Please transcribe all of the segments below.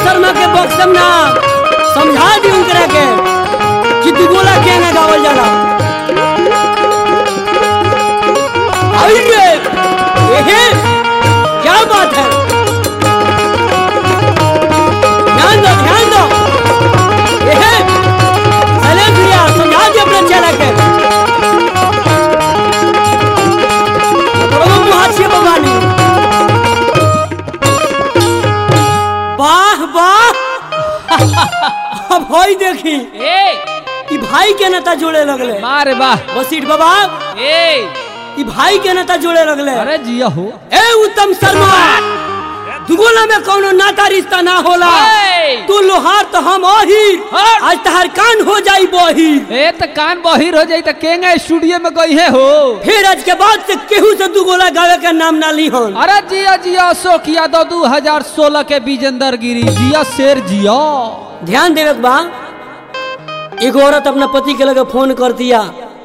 शर्मा के बक्सम ना समझा दी उनकरा के कि दुगोला के ना गावल जाला आई रे एहे क्या बात है ध्यान दो ध्यान दो एहे चले भैया समझा दी अपने चला के प्रभु मुहाछिए भगवानी वाह वाह अब होई देखी ए ई भाई के नेता जोड़े लगले मारे वाह बसीट बाबा ए ई भाई के नेता जोड़े लगले अरे जिया हो ए उत्तम शर्मा दुगोला में कौनो नाता रिश्ता ना होला ए! तू लोहार तो हम ओही हट! आज तहार कान हो जाई बही ए त कान बहिर हो जाई त केंगा स्टूडियो में गई है हो फिर आज के बाद से केहू से दुगोला गावे का नाम ना ली हन अरे जिया जिया अशोक यादव दू हजार सोलह के विजेंदर गिरी जिया शेर जिया ध्यान देवे के बा एगो औरत अपना पति के लगे फोन कर दिया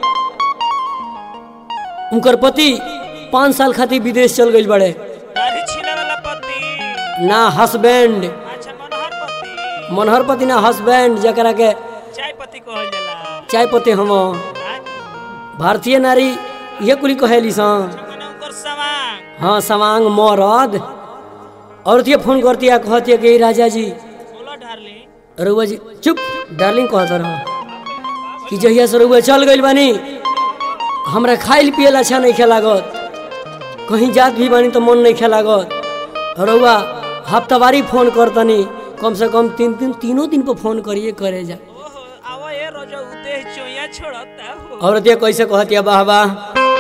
उनकर पति पाँच साल खातिर विदेश चल गई बड़े दाढ़ी छीले वाला पति ना हस्बैंड अच्छा मनोहर पति मनोहर पति ना हस्बैंड जकरा के चाय पति कहल जाला चाय पते हम आय, भारतीय नारी ये कुली कहेली सन मने उनकर सवांग हाँ सवांग मरद औरत ये फोन करती है कहती है कि राजा जी बोलो डार्लिंग रउआ जी चुप डार्लिंग कहत रह कि जहिया से रउआ चल गइल बानी हमरा खाइल पियल अच्छा नहीं लागत कहीं जात भी बानी तो मन नहीं लागत रउआ हफ्तावारी फोन करतनी कम से कम तीन दिन तीनों दिन पर फोन करिए करे जा ओहो आवा ये रोजा उते चोया छोड़ता हो औरत ये कैसे कहती है वाह वाह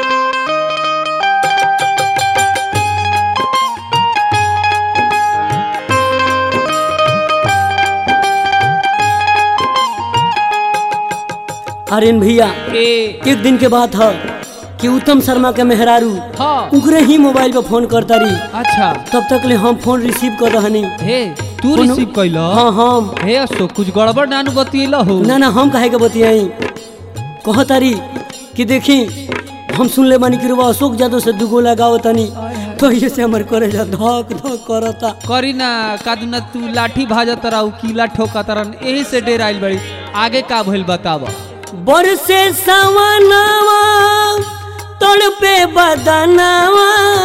आर्यन भैया ए एक दिन के बात है कि उत्तम शर्मा के मेहरारू हाँ उनकरे ही मोबाइल पर फोन करता रही अच्छा तब तक ले हम फोन रिसीव कर रहनी हे तू कोनो- रिसीव कैला हाँ हम हे अशोक कुछ गड़बड़ नानू बतियला हो ना ना हम काहे के बतियाई कहतारी कि देखी हम सुन ले बानी कि रुआ अशोक यादव से दुगो लगाओ तनी तो ये से हमर करे जा धक धक करता करी ना कादुना तू लाठी भाजत रहू कीला ठोकत रहन यही से डेर आइल बड़ी आगे का भइल बताव बरसे सवनावा तड़पे बदनावा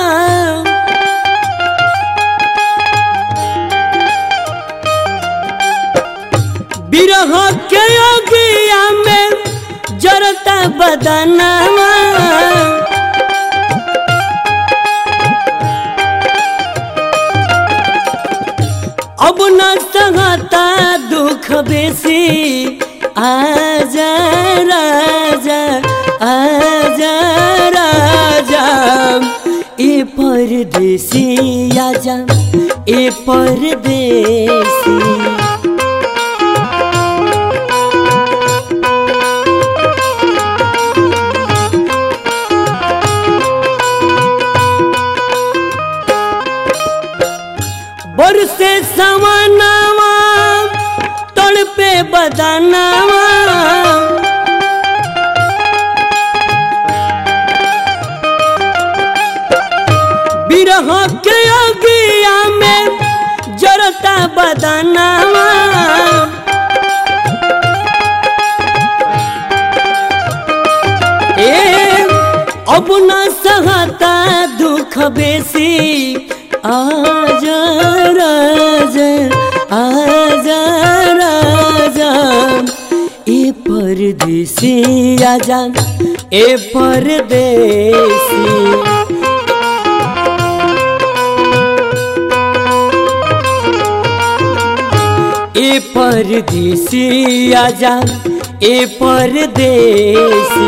बिरह के अगिया में जरता बदनावा अब न सहता दुख बेसी आजा राजा आजा राजा ए परदेसी आजा ए परदेसी बरसे सवनावा तड़पे बदनावा बिरह के अगिया में जरता बदनावा ए अब न सहता दुख बेसी आजा राजा आजा राजा ए परदेसी आजा ए परदेसी ए परदेसी आजा ए परदेसी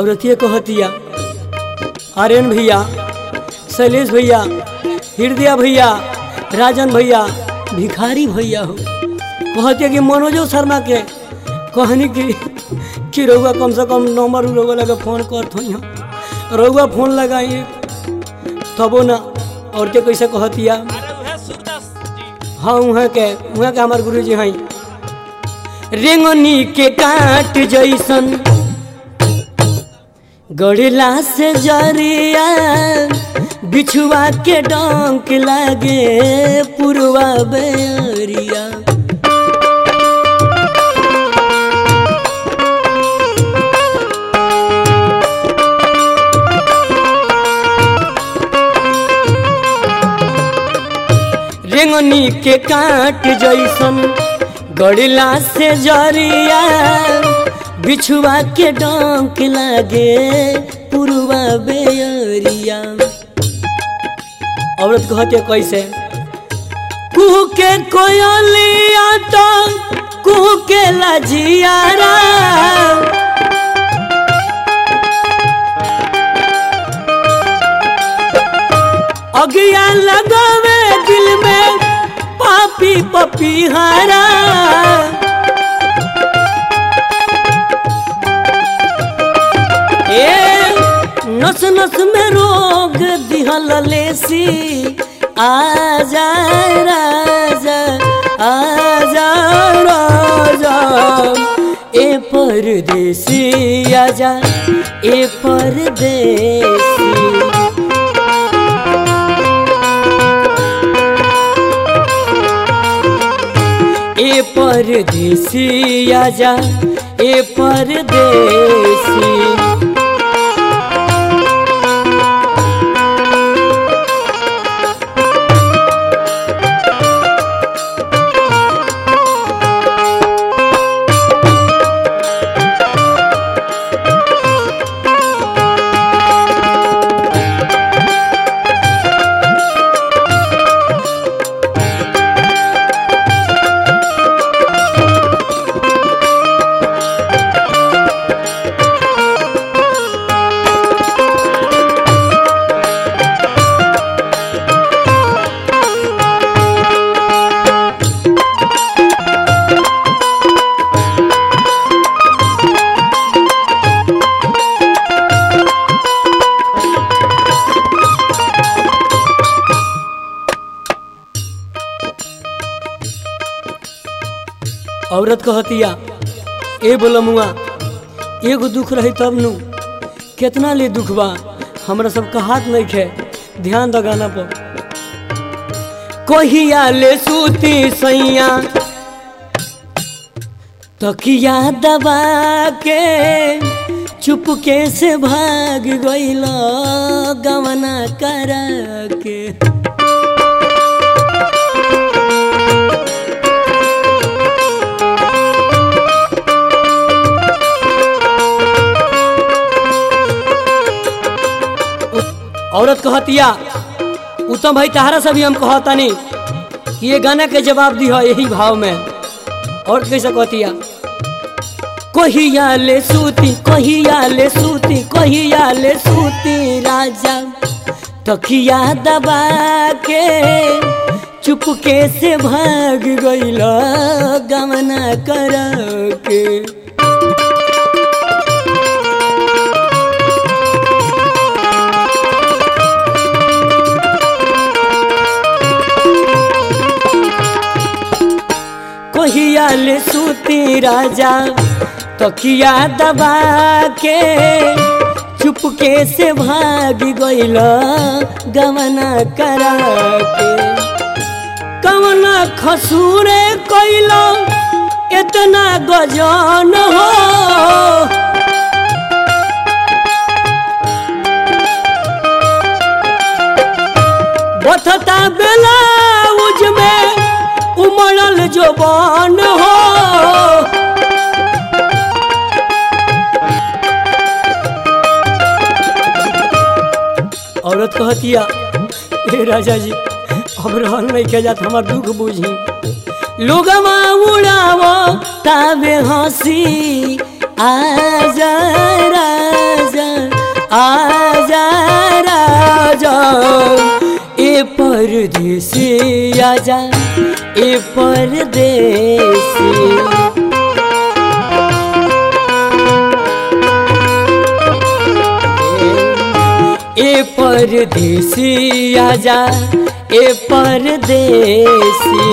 औरतिया कहतिया आर्यन भैया शैलेश भैया हृदय भैया राजन भैया भिखारी भैया हो कहतिया कि मनोजो शर्मा के कहनी कि कि रउआ कम से कम नंबर रउआ लगे फोन करत हो रउआ फोन लगाई तबो ना औरते कैसे कहतिया अरे वह सूरदास जी हाँ वहाँ के वहाँ के हमार गुरु जी हैं रेंगनी के काट जैसन गड़िला से जरिया बिछुआ के डंक लागे पुरवा बेरिया रेंगनी के काट जैसन गड़िला से जरिया बिछुआ के डंक लागे पुरवा बेरिया औरत कहते कैसे कुह के कोयलिया तो कुह के लजियारा अगिया लगावे दिल में पापी पपीहारा ए नस नस में रोग दिहल लेसी आजा राजा आजा राजा ए परदेसी आजा ए परदेसी ए परदेसी आजा ए परदेसी औरत कहतिया ए बोलमुआ एगो दुख रही तब नु कितना ले दुख बा हमरा सब हाथ नहीं खे ध्यान द गाना पर कहिया ले सूती सैया तकिया दबा के चुपके से भाग गइल गवना करा के औरत कहतिया उत्तम भाई तहरा से भी हम कहतानी कि ये गाना के जवाब दी यही भाव में और कैसे कहतिया कहिया ले सूती कहिया ले सूती कहिया ले सूती राजा तकिया दबा के चुपके से भाग गइल गमना कर के कहिया ले सूती राजा तकिया दबा के चुपके से भाग गइल गवना करा के कवना खसूरे कैल इतना गजन हो बथता बेलाउज में उमड़ल जोबान हो औरत कहतिया हे राजा जी अब रहन नहीं के जात हमार दुख बुझी लोगवा उड़ाव ताबे हंसी आजा राजा आजा राजा ए परदेसी आजा ए परदेसी ए परदेसी आजा ए परदेसी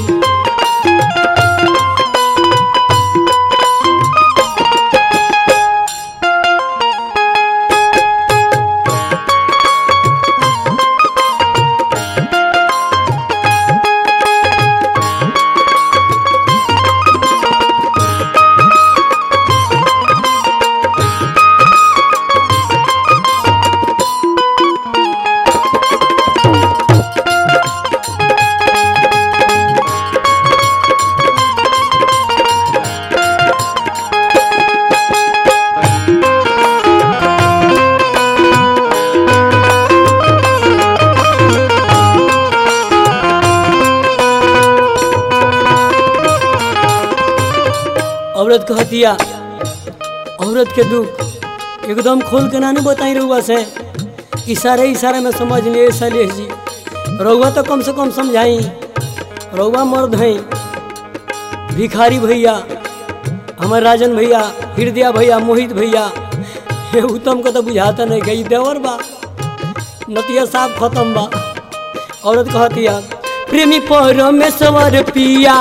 औरत कहतिया औरत के दुख एकदम खोल के ना नहीं बताई रहुआ से इशारे इशारे में समझ लिए शैलेश जी रहुआ तो कम से कम समझाई रहुआ मर्द हैं भिखारी भैया हमारे राजन भैया हृदया भैया मोहित भैया हे उत्तम को तो बुझाता नहीं गई देवर बा नतिया साफ खत्म बा औरत कहतिया प्रेमी परमेश्वर पिया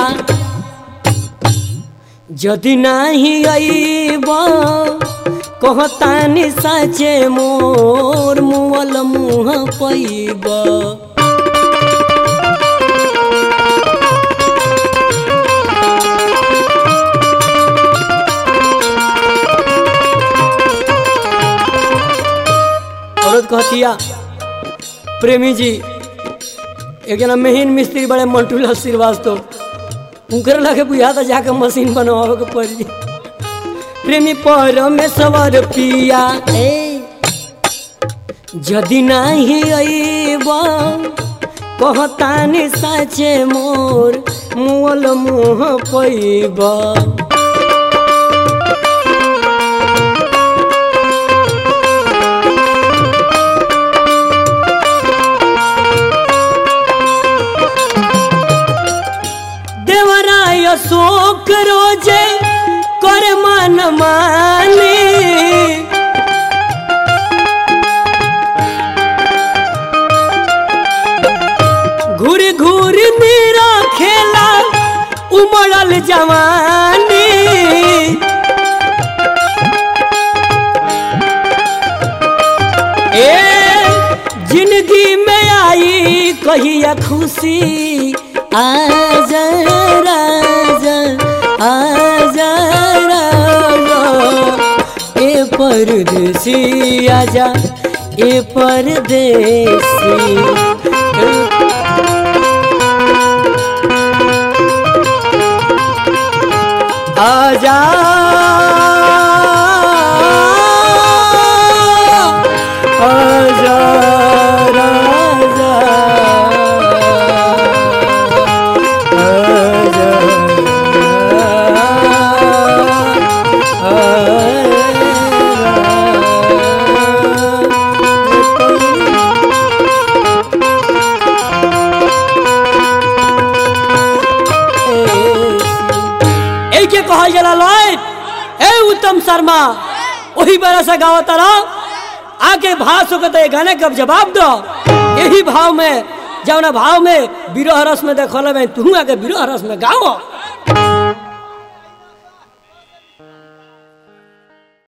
যদি নাহি আইব কহতানি সাচে মোর মুয়াল মুহ পাইব औरत कहतिया प्रेमी जी एक जना मेहन मिस्त्री बड़े मंटूला श्रीवास्तव उनकर लगे बुझा था जाके मशीन बनवावे के पड़ी प्रेमी परमेश्वर पिया ए यदि नहीं अइब कहतानी साचे मोर मुअल मुह पैब देवराय शोक रोजे कर मन मानी घूर घूर मेरा खेला उमड़ल जवानी ए जिंदगी में आई कहिया खुशी आजा राजा आजा राजा ए परदेसी आजा ए परदेसी आजा आजा राजा आजा ए के कहल जाला लय ए उत्तम शर्मा वही बड़ा सा गाँव तारा आके भाव सुकत है गाने का जवाब दो यही भाव में जौना भाव में विरह रस में देखल में तू आके विरह रस में गाओ